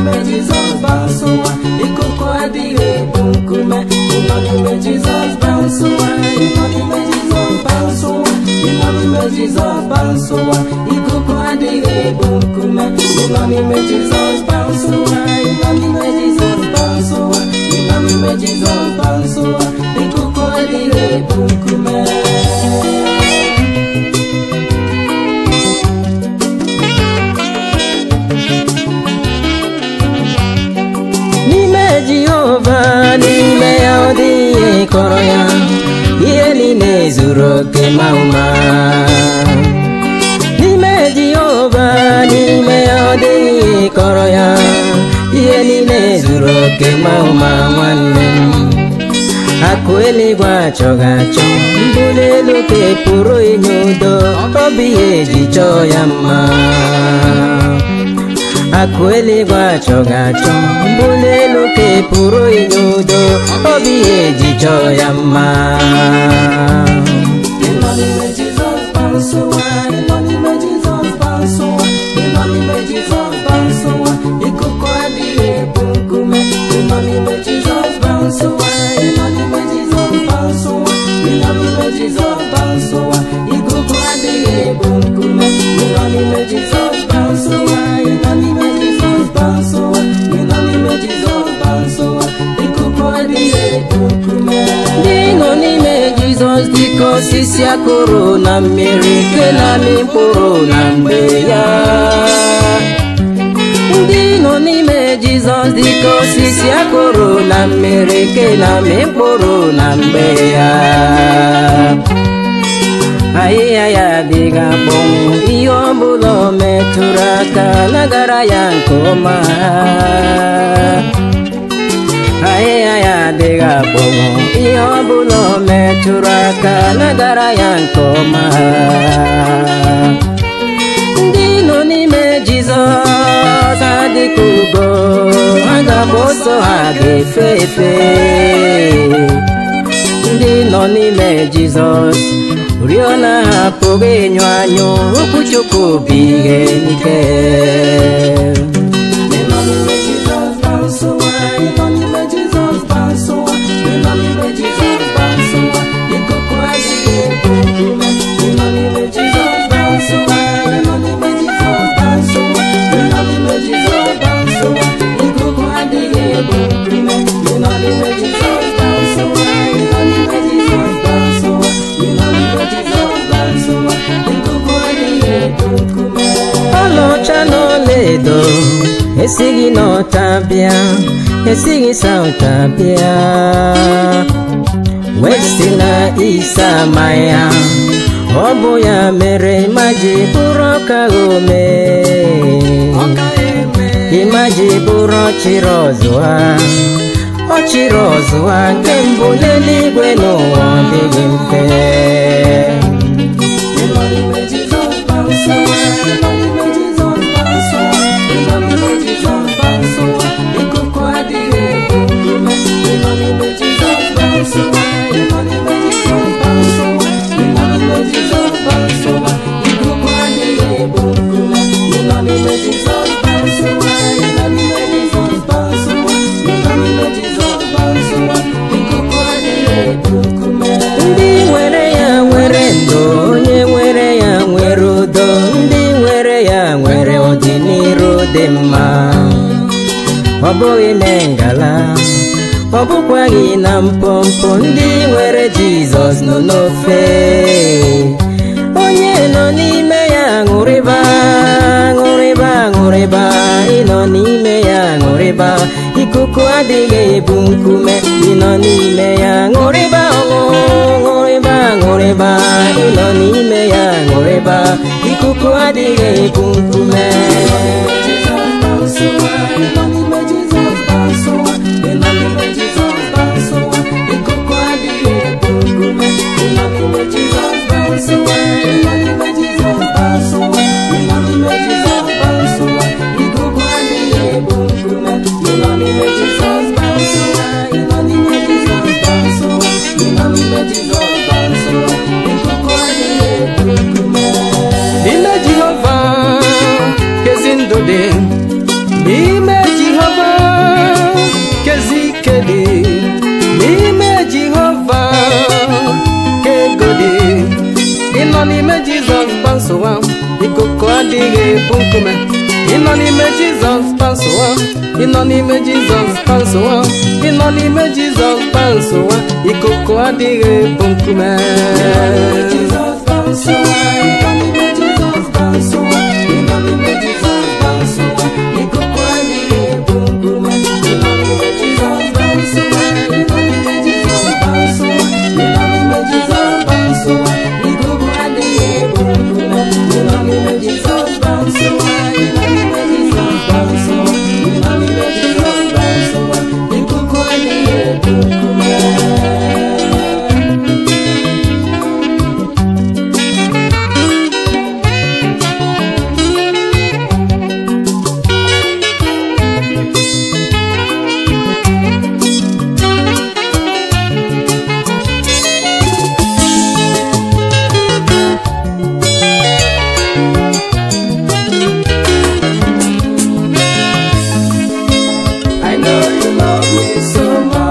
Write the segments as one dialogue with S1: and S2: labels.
S1: n'ime Jizọs bounce ụwa ikuku adịghị ebu nkume ịnọ n'ime Jizọs bounce ụwa ịnọ n'ime Jizọs bounce ụwa ịnọ n'ime Jizọs bounce ụwa ikuku adịghị ebu nkume ịnọ n'ime Jizọs bounce ụwa ịnọ n'ime Jizọs bounce ụwa ịnọ n'ime Jizọs bounce ụwa ikuku adịghị ebu nkume n'ime jehova n'ime ya ọ dịghị kọrọ ya ihe niile zuru oke ma ụma n'ime jehova n'ime ya ọ dịghị kọrọ ya ihe niile zuru oke ma ụma nwanne m akụ eluigwe achọghị achọ mbuli elu ka pụrụ inye udo ọ bụ ihe eji chọọ ya mma akụ eluigwe achọghị achọ mbuli elu ka pụrụ inye udo ọ bụ ihe eji chọọ ya mma ịnọ n'ime Jizọs bounce ụwa ịnọ n'ime Jizọs bounce ụwa ịnọ n'ime Jizọs bounce ụwa ikuku adịghị ebu nkume ịnọ n'ime Jizọs bounce ụwa ịnọ n'ime Jizọs bounce ụwa ịnọ n'ime Jizọs bounce ụwa ikuku adịghị ebu nkume ịnọ n'ime Jizọs bounce ụwa ịnọ n'ime Jizọs bounce ụwa ịnọ n'ime Jizọs bounce ụwa ikuku adịghị ebu nkume ndị nọ n'ime Jizọs dịka osisi akụrụ na mmiri nke na-amị mkpụrụ na mgbe ya ndị nọ n'ime Jizọs dịka osisi akụrụ na mmiri nke na-amị mkpụrụ na mgbe ya ahịhịa ya adịghị akpọnwụ ihe ọbụla o metụrụ aka nagara ya nke ọma ahịhịa ya adịghị akpọnwụ ihe ọbụla o metụrụ aka nagara ya nke ọma ndị nọ n'ime Jizọs adịka ugo ha ga-agba ọsọ ha ga-efe efe ndị nọ n'ime Jizọs oriọna ha apụghị ịnyụ anyụ okwu Chukwu bụ ihe n'ike ịnọ n'ime Jizọs bounce ụwa ịnọ n'ime Jizọs bounce ụwa ịnọ n'ime Jizọs bounce ụwa ikuku adịghị ebu nkume ịnọ n'ime Jizọs bounce ụwa ịnọ n'ime Jizọs bounce ụwa ịnọ n'ime Jizọs bounce ụwa ikuku adịghị ebu nkume ịnọ n'ime Jizọs bounce ụwa ịnọ n'ime Jizọs bounce ụwa ịnọ n'ime Jizọs bounce ụwa ikuku adịghị ebu nkume ọlaọcha na ọlaedo esighị n'ọta bịa esighị sauta bịa westi na isa ma ya ọ bụ ya mere maji bụrụ ọka ome ịmaji bụrụ ọchịrị ọzụwa ọchịrị ọzụwa nke mbụ n'eluigwe n'ụwa ọ dịghị mfe ịnọ n'ime Jizọs bounce ụwa ịnọ n'ime Jizọs bounce ụwa ịnọ n'ime Jizọs bounce ụwa ikuku adịghị ebu nkume ịnọ n'ime Jizọs bounce ụwa ịnọ n'ime Jizọs bounce ụwa ịnọ n'ime Jizọs bounce ụwa ikuku adịghị ebu nkume ịnọ n'ime Jizọs bounce ụwa ịnọ n'ime Jizọs bounce ụwa ịnọ n'ime Jizọs bounce ụwa ikuku adịghị ebu nkume ndị nwere ya nwere ndụ onye nwere ya nwere udo ndị nwere ya nwere ọdịnihu dị mma ọ bụghị na ngala ọ bụkwaghị na mpompo ndị nwere Jizọs nọ n'ofe onye nọ n'ime ya ṅụrịba ṅụrịba ṅụrịba ịnọ n'ime ya ṅụrịba ikuku adịghị ebu nkume ịnọ n'ime ya ṅụrịba ọṅụ ṅụrịba ṅụrịba ịnọ n'ime ya ṅụrịba ikuku adịghị ebu nkume
S2: Ime Jehova kezi ndụ dị
S1: adịghị ebu nkume ịnọ n'ime jizọs kpansowa ịnọ n'ime jizọs kpansowa ịnọ n'ime jizọs kpansowa ikuku adịghị ebu nkume I know you love me so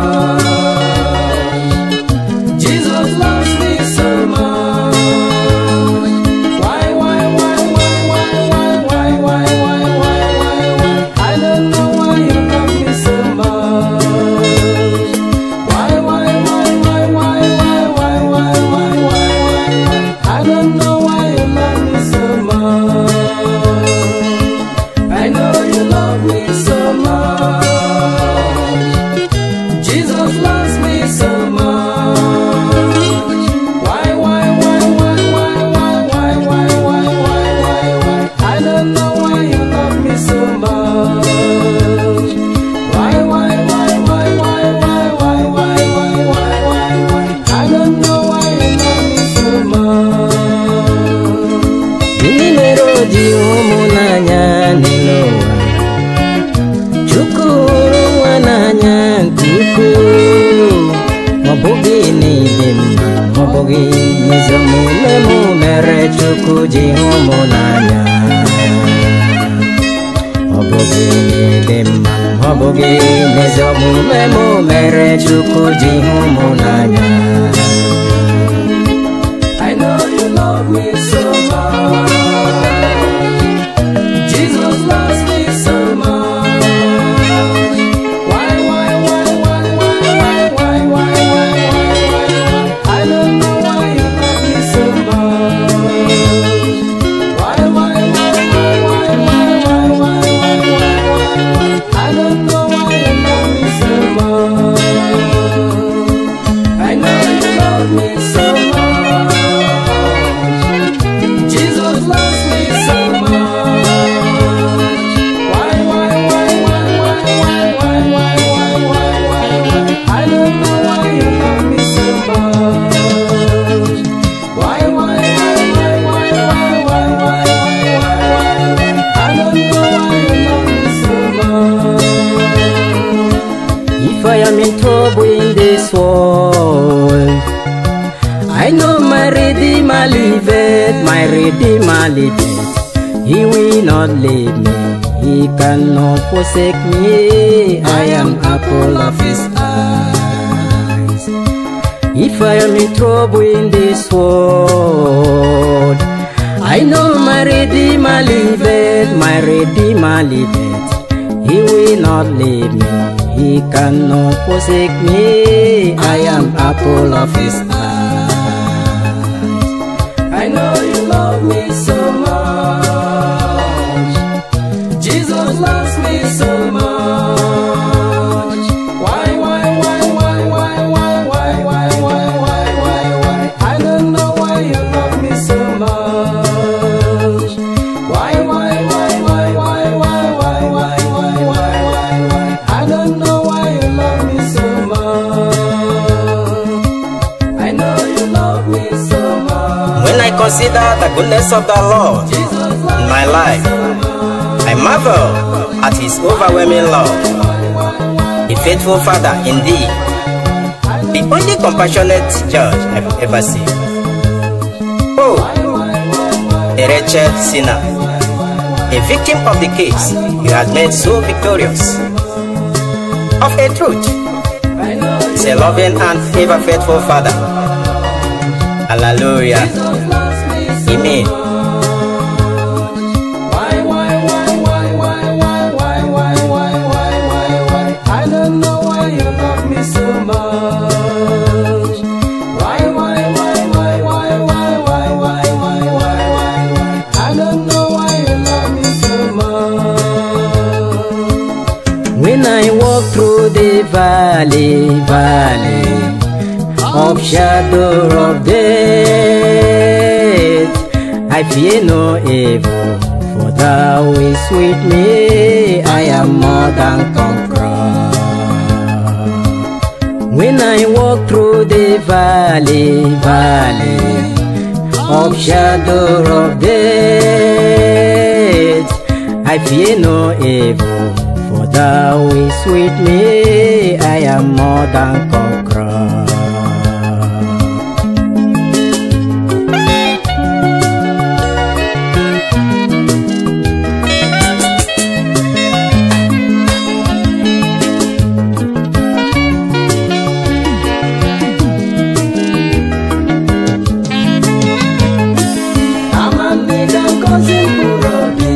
S1: much. Jesus loves me so much. Why, why, why, why, why, why, why, why, why, why, why, why? I don't know why you love me so much. Why, why, why, why, why, why, why, why, why, why, why? I don't know why you love me so much. I know you love me so much. Jesus loves me so much. Why, why, why, why, why, why, why, why, why, why, why, why? I don't know why you love me so much. Why, why, why, why, why, why, why, why, why, why, why, why? I don't know why you love me so much.
S2: Ndị mere o ji ụmụ n'anya n'elu ụwa Chukwu hụrụ nwa n'anya nke ukwuu Ọ bụghị n'ịdị mma ọ bụghị n'ezi omume mụ mere Chukwu ji hụ mụ n'anya Ọ bụghị n'ịdị mma ọ bụghị n'ezi omume mụ mere Chukwu ji hụ mụ n'anya
S1: I know you love me so much. Jesus loves me so much. Why, why, why, why, why, why, why, why, why, why, why? I don't know why you love me so much. Why, why, why, why, why, why, why, why, why, why, why? I don't know why you love me so much. I know you love me so much. Jesus loves me so much. Why, why, why, why, why, why, why, why, why, why, why? I don't know why you love me so much. Why, why, why, why, why, why, why, why, why, why? I don't know why you love me so much.
S2: If I am in trouble in this world, I know my Redeemer liveth, my Redeemer liveth. He will not leave me, He cannot forsake me. I am apple of His eyes. If I am in trouble in this world, I know my Redeemer liveth, my Redeemer liveth. He will not leave me, He cannot forsake me. I am apple of His eyes.
S1: I know you love me so much. Jesus loves me so much. Why, why, why, why, why, why, why, why, why, why, why, why? I don't know why you love me so much. Why, why, why, why, why, why, why, why, why, why, why, why? I don't know why you love me so much. I know you love me so much.
S2: When I consider the goodness of the Lord in my life, I marvel at His overwhelming love. A faithful Father indeed, the only compassionate judge I've ever seen. Oh, a wretched sinner, a victim of the case you have made so victorious. Of a truth, is a loving and ever faithful Father. Hallelujah. Amen. the valley, valley of shadow of death, I fear no evil, for thou is with me. I am more than conqueror. When I walk through the valley, valley of shadow of death, I fear no evil, for thou is with me. I am more than conqueror.
S1: Amamihe ga-agọzi mkpụrụ obi.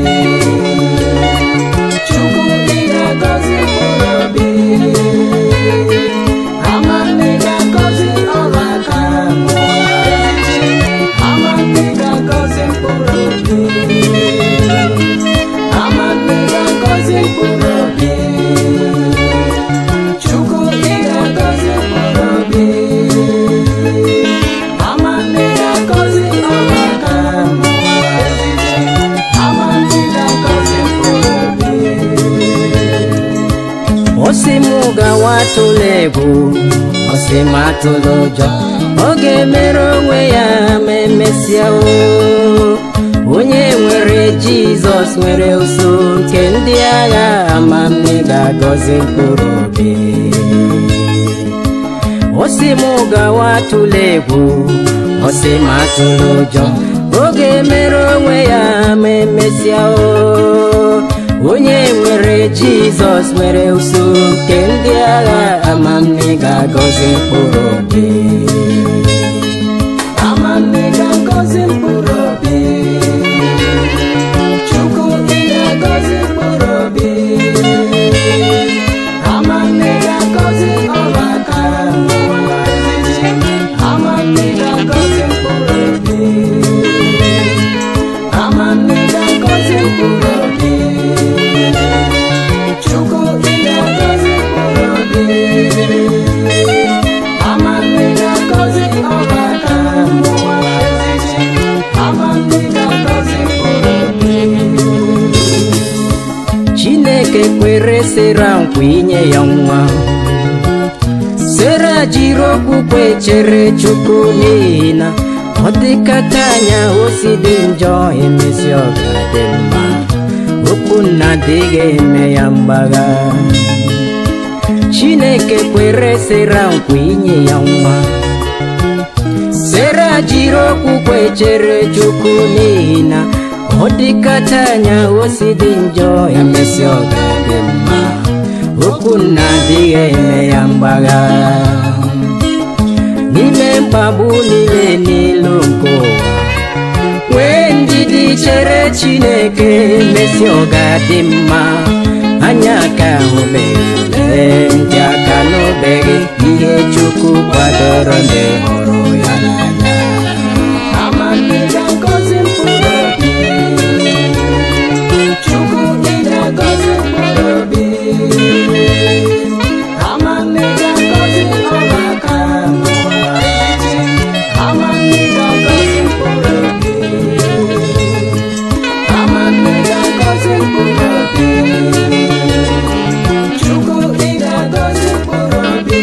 S1: Chukwu ị ga-agọzi mkpụrụ obi. Amamihe ga-agọzi ọrụ aka m. Amamihe ga-agọzi mkpụrụ obi. Amamihe ga-agọzi mkpụrụ obi. Chukwu ị ga-agọzi mkpụrụ obi. Amamihe ga-agọzi ọrụ aka m. Amamihe ga-agọzi mkpụrụ obi.
S2: Osi m gawa atụla egwu osi m atụla ụjọ ọ ga-emere onwe ya ma emesịa o onye nwere Jizọs nwere uso nke ndị agha amamne ga-agọzi mkpụrụ obi osi m gawa atụla egwu osi m atụla ụjọ ọ ga-emere onwe ya ma emesịa o onye nwere jizọs nwere usoro nke ndị agha amamne ga-agọzi mkpụrụ obi
S1: Amamihe ga-agọzi mkpụrụ obi. Chukwu ị ga-agọzi mkpụrụ obi. Amamihe ga-agọzi ọrụ aka m. Amamihe ga-agọzi mkpụrụ obi. Amamihe ga-agọzi mkpụrụ obi. Chukwu ị ga-agọzi mkpụrụ obi. Amamihe ga-agọzi ọrụ aka m. Amamihe ga-agọzi mkpụrụ obi.
S2: chineke kwere sera nkwa inye ya nwa sera jiri okwukwe chere chukwu n'ihi na ọ dịkata anya osi dị njọ emesi ọ ga-adị mma okwu nna adịghị eme ya mgbagha chineke kwere sera nkwa inye ya nwa sera jiri okwukwe chere chukwu n'ihi na ọ dịkata anya osi dị njọ emesi ọ ga-adị mma okwu nna adịghị eme ya mgbagha n'ime mkpagbu niile n'ilu nke ụwa nwee ndidi chere chineke emesi ọ ga-adị mma anya aka ahụbeghị lee ndị aka n'obeghị ihe chukwu kwadoro ndị hụrụ ya n'anya
S1: Amamihe ga-agọzi mkpụrụ obi. Chukwu ị ga-agọzi mkpụrụ obi. Amamihe ga-agọzi ọrụ aka m. Amamihe ga-agọzi mkpụrụ obi. Amamihe ga-agọzi mkpụrụ obi. Chukwu ị ga-agọzi mkpụrụ obi.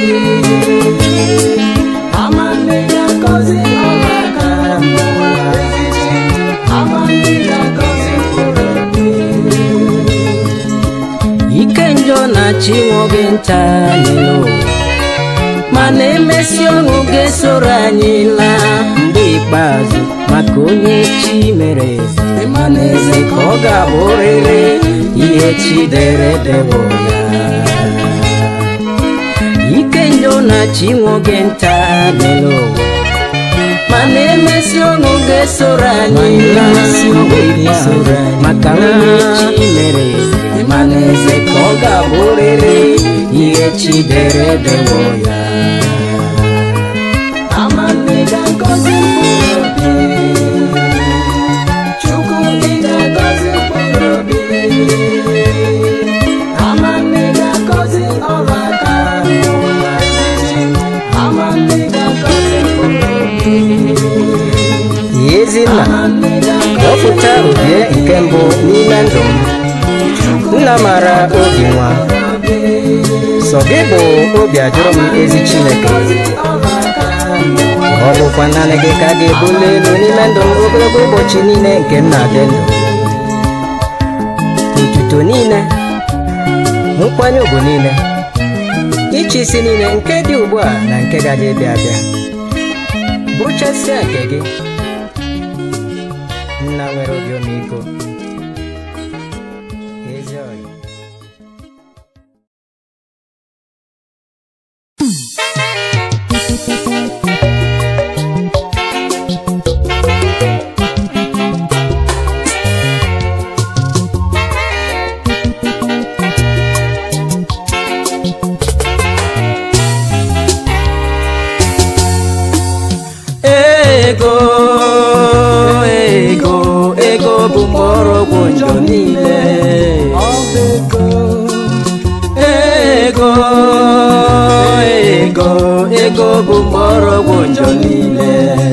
S1: Amamihe ga-agọzi ọrụ aka m. Amamihe ga-agọzi mkpụrụ obi.
S2: ike njọ na-achị nwoke nta n'elu ụwa mana emesi ọṅụ ga-esoro anyị laa mgbe ikpeazụ maka onye chi mere eze mana eze ka ọ ga-abụrịrị ihe chi dere dewo ya ike njọ na-achị nwoke nta n'elu ụwa mana emesi ọṅụ ga-esoro anyị laa mgbe ikpeazụ maka onye chi mere eze mana eze ka ọ ga-abụrịrị ihe chi dere dewo ya
S1: Amamihe ga-agọzi mkpụrụ obi. Chukwu ị ga-agọzi mkpụrụ obi. Amamihe ga-agọzi ọrụ aka
S2: obi nwa sọ gị bụ obi ajụrụ m ezi chineke ọ bụkwa naanị gị ka a ga-ebuli elu n'ime ndụ m ogologo ụbọchị niile nke m na-adị ndụ otuto niile nkwanye ugwu niile ịchị isi niile nke dị ugbu a na nke gaje bịa abịa bụrụchasịa nke gị nna nwere obi ọmịiko ezi ọyị ego ego ego bụ mgbọrọgwụ njọ niile ego ego ego bụ mgbọrọgwụ njọ niile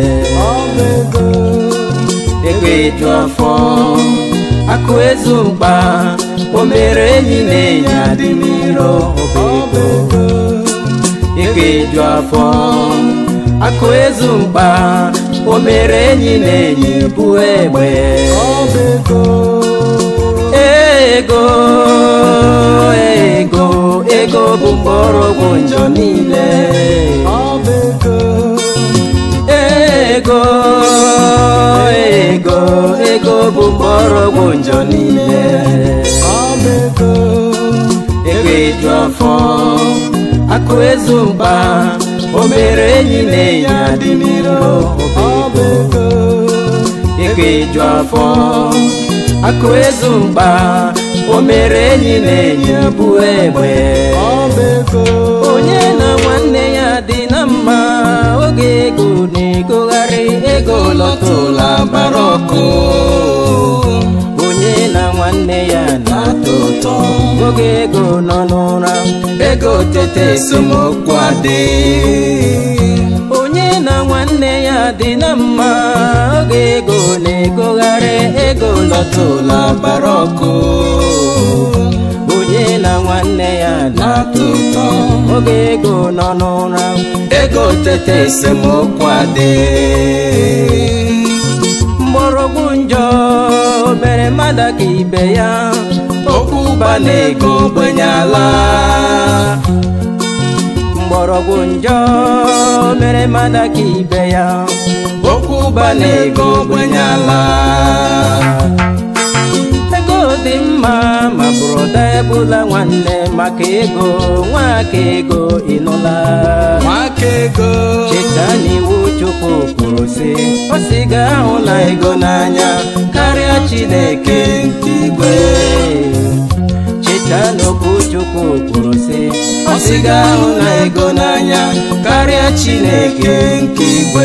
S2: ego eju afọ akụ ezu mkpa o mere enyi na enyi adị n'iro ọba ego ego eju afọ akụ ezu mkpa o mere enyi na enyi bụ egbe ego ego ego bụ mgbọrọgwụ njọ niile ego ego ego bụ mgbọrọgwụ njọ niile ego eju afọ akụ ezu mkpa o mere enyi na enyi adị n'iro ego ego eju afọ akụ ezu mkpa o mere enyi na enyi bụ egbe onye na nwanne ya dị na mma oge ego na-egogharị ego lọtụla bara ọkụ onye na nwanne ya na-atọ ụtọ oge ego nọ n'ụra ego tete esemokwu adị onye na nwanne ya dị na mma oge ego na-egogharị ego lọtụla bara ọkụ onye na nwanne ya na-atọ ụtọ oge ego nọ n'ụra ego tete esemokwu adị mgbọrọgwụ njọ mere mmadụ ka ibe ya okwu ụba na ego ogbenye ala mgbọrọgwụ njọ mere mmadụ ka ibe ya okwu ụba na ego ogbenye ala ego dị mma ma bụrụda ebula nwanne maka ego nwaka ego ịnụla
S3: nwaka ego
S2: cheta n'iwu chukwu kwuru sị ọ sị ga ahụ na ego n'anya karịa chineke nke igwe cheta n'okwu chukwu kwuru sị ọ sị ga ahụ na ego n'anya karịa chineke nke igwe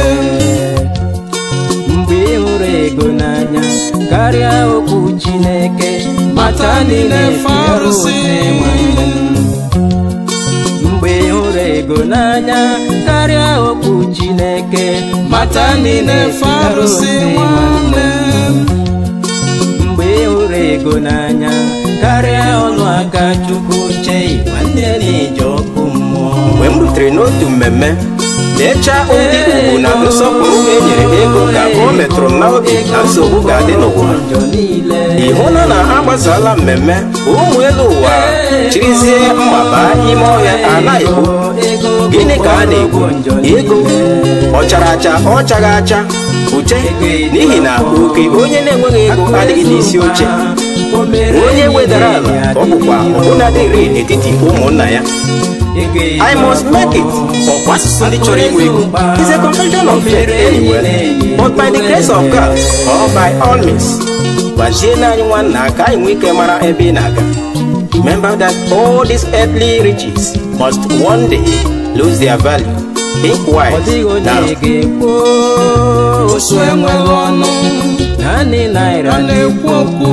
S2: mgbe ị hụrụ ego n'anya karịa okwu chineke mata niile
S3: arụsị.
S2: nwanne m mgbe ị hụrụ ego n'anya karịa okwu chineke mata niile
S3: arụsị nwanne m
S2: mgbe ị hụrụ ego n'anya karịa ọnụ aka chukwu chei nwanne na-eji ọkụ mmụọ
S4: mgbe m rutere n'otu mmemme na-echa ụdị ugwu na nsọpụrụ e nyere ego ka o metụrụ m n'obi na nsogbu ga-adị n'ụwa
S2: njọ niile
S4: ị hụla na a gbasala mmemme ụmụ elu ụwa chirizie mma baa ime ọhịa a na-egbu gịnị ka a na-egbu ego ọ chara acha ọ chaghị acha uche n'ihi na oke onye na-enweghị ego adịghị n'isi oche onye wedara ala ka ọ bụkwa ọbụnadịrị n'etiti ụmụnna ya I must make it ọkwa asụsụ ndị chọrọ inwe ego is a confession of faith anywhere but by the grace of God or by all means gbaziela anyị nwanna ka anyị nwee ike mara ebe ị na-aga remember that all these earthly riches must one day lose their value think
S2: ọ
S4: wise
S2: dịghị onye
S4: now
S2: ga-ekwu
S3: osu enweghị ọnụ
S2: naanị naira
S3: a na-ekwu okwu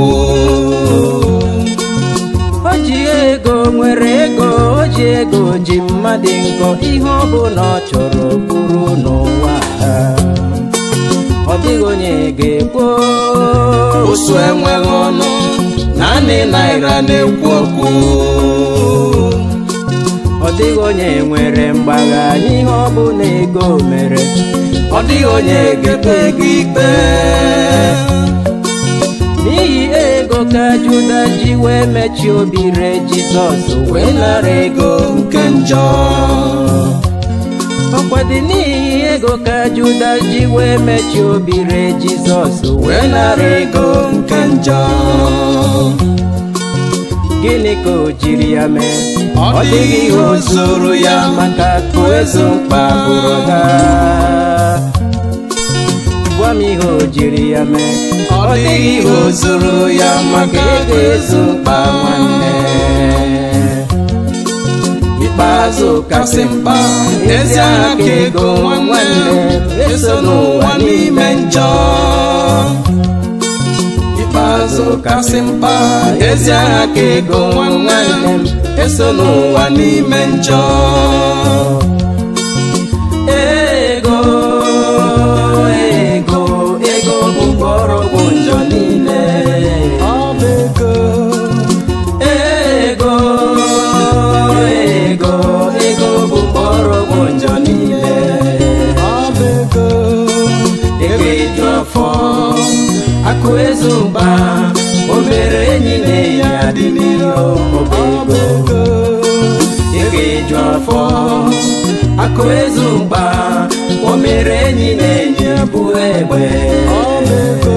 S2: o ji ego nwere ego o ji ego ji mmadụ nkọ ihe ọ bụla ọ chọrọ bụrụ n'ụwa a. ọ dịghị onye ga-ekwu
S3: osu enweghị ọnụ naanị naira na-ekwu okwu
S2: ọ dịghị onye nwere mgbagha n'ihe ọ bụ na ego mere
S3: ọ dịghị onye ga-ekpe gị ikpe
S2: n'ihi ego ka juda ji wee mechie obi re jizọs wee nara ego
S3: nke njọ
S2: ọkwa dị n'ihi ego ka juda ji wee mechie obi re jizọs wee nara ego
S3: nke njọ
S2: gịnị ka o jiri ya mee
S3: ọ dịghị ihe o zuru ya
S2: maka akụ ezo mkpa bụrụ ga gwa m ihe o jiri ya mee
S3: ọ dịghị ihe o zuru ya maka ego ezu mkpa nwanne
S2: ikpeazụ
S3: kasị mkpa ezi aha ka ego nwa nwanne eso n'ụwa n'ime njọ ikpeazụ kasị mkpa ezi aha ka ego nwa nwanne m eso n'ụwa n'ime njọ
S2: ego ego ego bụ mgbọrọgwụ njọ niile
S3: ọ bụ ego
S2: ego ego ego bụ mgbọrọgwụ njọ niile
S3: ọ bụ ego
S2: ego eju afọ akụ ezu mba o mere enyi na enyi adị n'iro
S3: ọ bụ ego
S2: ego eju afọ akụ ezu mgba o mere enyi na enyi bụ egbe
S3: ọ bụ ego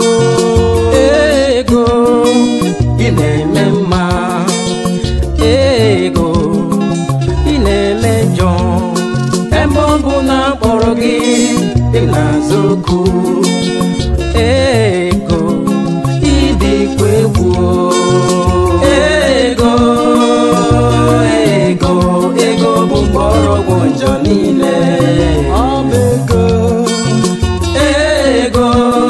S2: ego ị na-eme mma ego ị na-eme njọ ebe ọ bụ na akpọrọ gị ị na-azụ okwu ego ịdịkwa egwu ego ego ego bụ mgbọrọgwụ njọ niile
S3: ọ bụ ego
S2: ego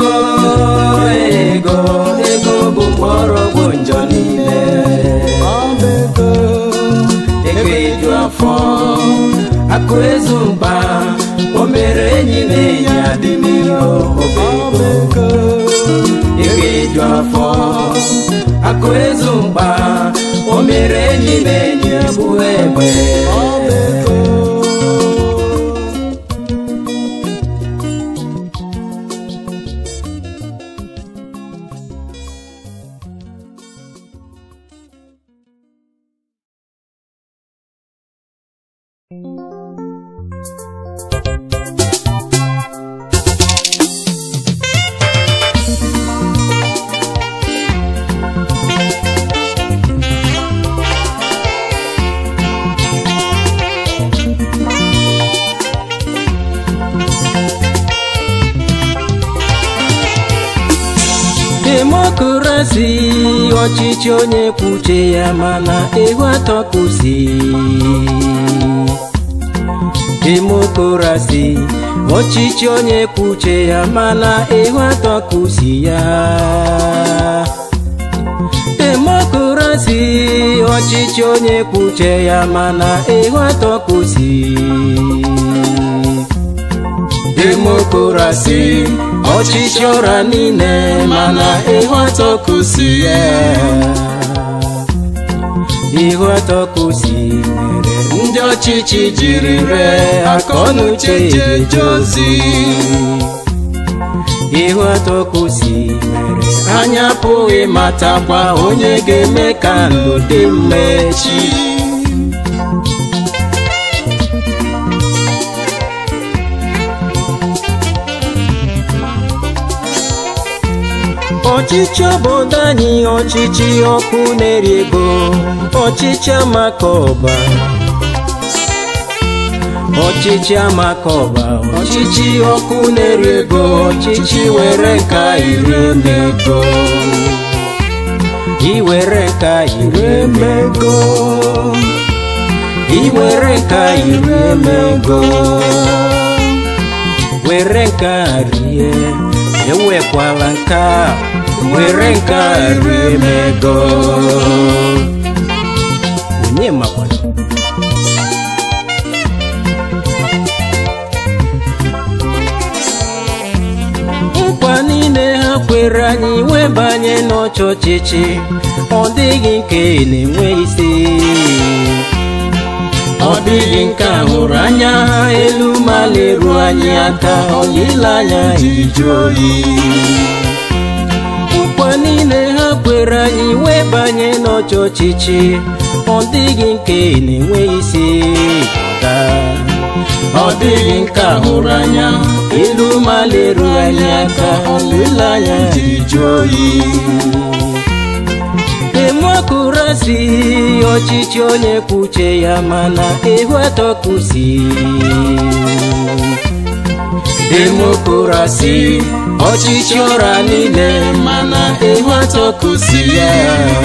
S2: ego ego bụ mgbọrọgwụ njọ niile
S3: ọ bụ ego
S2: ego eju afọ akụ ezu mba o mere enyi na enyi adị n'iro
S3: ọ bụ ego
S2: ego eju afọ akụ ezu mgba o mere enyi na enyi bụ egbe
S3: ọ bụ ego
S2: demokrasi ọchịchị onye kwuche ya mana ihu atọ kwụsị demokrasi ọchịchị onye kwuche ya mana ihu atọ kwụsị ya demokrasi ọchịchị onye kwuche ya mana ihu atọ kwụsị demokrasi ọchịchị ụra niile mana ihu atọ kwụsị ya ihu atọ kwụsị mere ndị ọchịchị jiri ree akọnuche jeje ozi ihu atọ kwụsị mere anya apụghị matakwa onye ga-eme ka ndụ dị mma echi ọchịchị obodo anyị ọchịchị ọkụ na-eri ego ọchịchị amakọba ọchịchị amakọba ọchịchị ọkụ na-eri ego ọchịchị were nka iri emego iwere nka iri emego iwere nka iri emego were nka rie ewekwala nka were nka rie emego onye makwana nkwa niile ha ha kwere anyị wee banye n'ọchị ọchịchị ọ dịghị nke na-enwe isi ọ dịghị nke a hụrụ anya ha elu ma leruo anyị aka olileanya iju oyi nkwa niile ha kwere anyị wee banye n'ọchị ọchịchị ọ dịghị nke na-enwe isi ọga ọ dịghị nke a hụrụ anya elu ma leruo anyị aka olileanya iju oyi demokrasi ọchịchị onye kwuche ya mana ehu atọkusi demokrasi ọchịchị ọra niile mana ehu atọkusi ya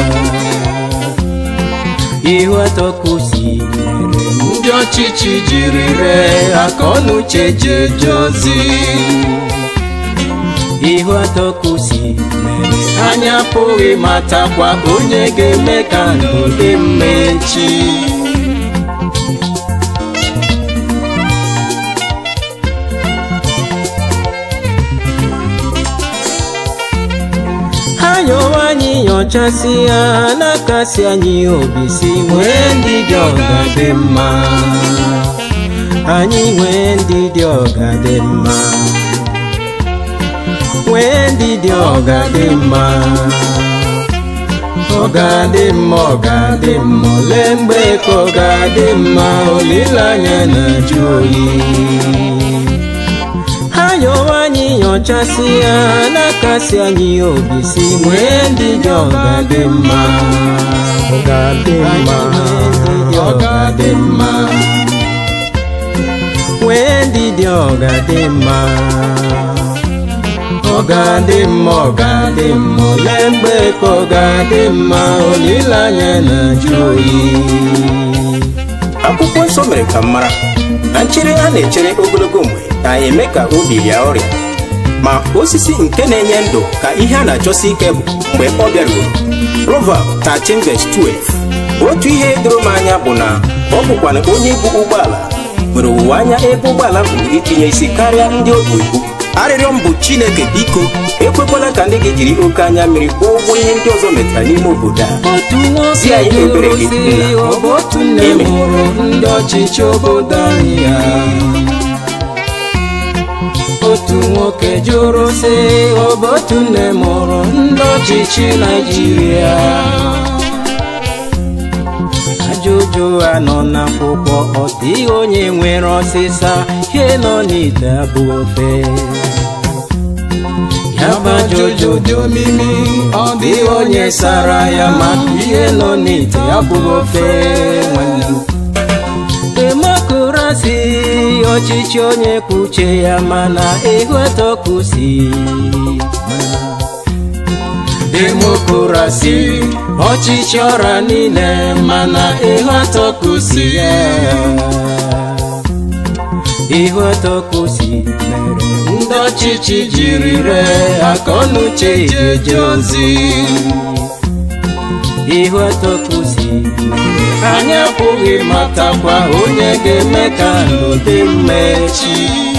S2: ihu atọkusi mere ndị ọchịchị jiri ree aka ọnụuche ji eje ozi ihu atọkusi mere anya apụghị matakwa onye ga-eme ka ndụ dị mma echi ha nyọwa anyị nyochasị ya na-akasi anyị obi si nwee ndị dị ọga dị mma anyị nwee ndị dị ọga dị mma nwee ndị dị ọga dị mma ọga dị mma ọga dị mma ole mgbe ka ọga dị mma olileanya na-ajụ oyi ha nyọwa anyị nyochasị ya na-akasi anyị obi si nwee ndị dị ọga dị mma ọga dị mma ọga dị mma nwee ndị dị ọga dị mma ọ ga-adị mma ọ ga-adị mma ole mgbe ka ọ ga-adị mma olileanya na-ajụ oyi
S4: akwụkwọ nsọ mere ka m mara na nchere a na-echere ogologo mgbe na-eme ka obi rịa ọrịa ma osisi nke na-enye ndụ ka ihe a na-achọsi ike bụ mgbe ọ bịaruru Proverb 13:12 otu ihe doro m anya bụ na ọ bụkwana onye ibu ụgbọala nwere owuwe anya ebe ụgbọala bụ itinye isi karịa ndị o bu ibu arịrịọ m bụ chineke biko ekwekwala ka ndị gị jiri oke anya mmiri kwụọ ụgwọ ihe ndị ọzọ metara n'ime obodo a
S2: otu nwoke
S4: Zi anyị
S2: jụrụ
S4: ebere gị,
S2: si
S4: nna.
S2: ọ bụ otu nne
S4: Amen.
S2: mụrụ ndị ọchịchị obodo anyị ya otu nwoke jụrụ si ọ bụ otu nne mụrụ ndị ọchịchị naijiria ajụjụ a nọ n'akwụkwọ ọ dịghị onye nwere ọsịsa ihe nọ n'ite abụ ofe ya bụ ajụjụ dị omimi ọ dịghị onye sara ya maka ihe nọ n'ite ya bụghị ofe nwanne m demokrasi ọchịchị onye kwuche ya mana ihu atọkusi demokrasi ọchịchị ọra niile mana ihu atọkusi ya ihu atọkusi mere ndị ọchịchị jiri ree aka ọnụuche jeje ozi ihu atọkusi anyị apụghị matakwa onye ga-eme ka ndụ dị mma echi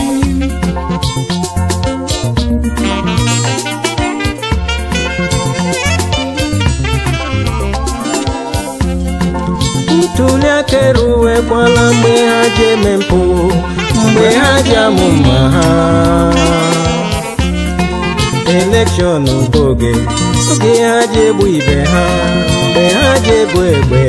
S2: ntuli aka eruwekwala mgbe ha ji eme mpụ mgbe ha ji amụ mma ha elekshọn bụ oge oge ha ji egbu ibe ha mgbe ha ji egbu egbe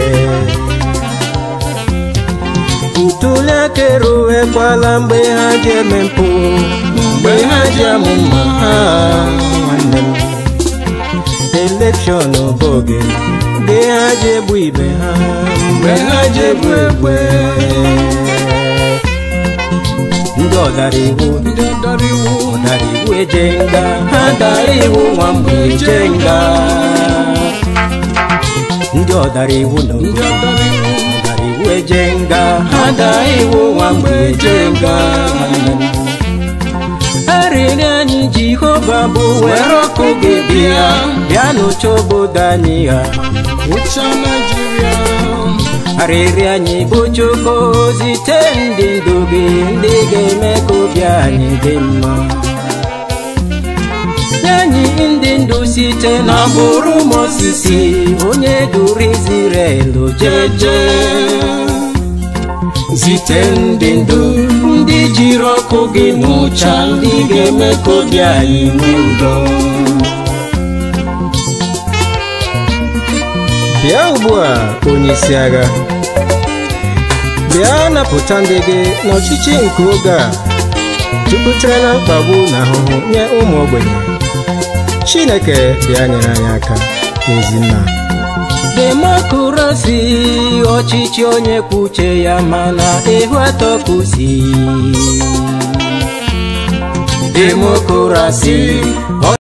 S2: ntuli aka eruwekwala mgbe ha ji eme mpụ mgbe ha ji amụ mma ha nwanne m elekshọn bụ oge mgbe ha ji egbu ibe ha mgbe ha ji egbu egbe ndị ọdara iwu ndị ọdara iwu ọdara iwu eje nga ha dara iwu nwa mgbe eje nga ndị ọdara iwu nọ ndị ọdara iwu ọdara iwu eje nga ha dara iwu nwa mgbe eje nga arịrị anyị jehova bụ were ọkụ gị bịa bịa n'ụcha obodo anyị ha ụcha naijiria arịrị anyị bụ chukwu zite ndị ndu gị ndị ga-eme ka obi anyị dị mma nye anyị ndị ndụ site n'agbụrụ Mozis onye duru Izrel jeje zite ndị ndu ndị jiri ọkụ gị n'ụcha ndị ga-eme ka obi anyị nwee udo
S3: bịa ugbu a onye isi agha bịa napụta ndị gị n'ọchịchị nke oge a jupụtara na mkpagbu na ahụhụ nye ụmụ ogbenye chineke bịa nyere anyị aka ezinna
S2: demokrasi ọchịchị onye kwuo uche ya mana ihu atọ kusi demokrasi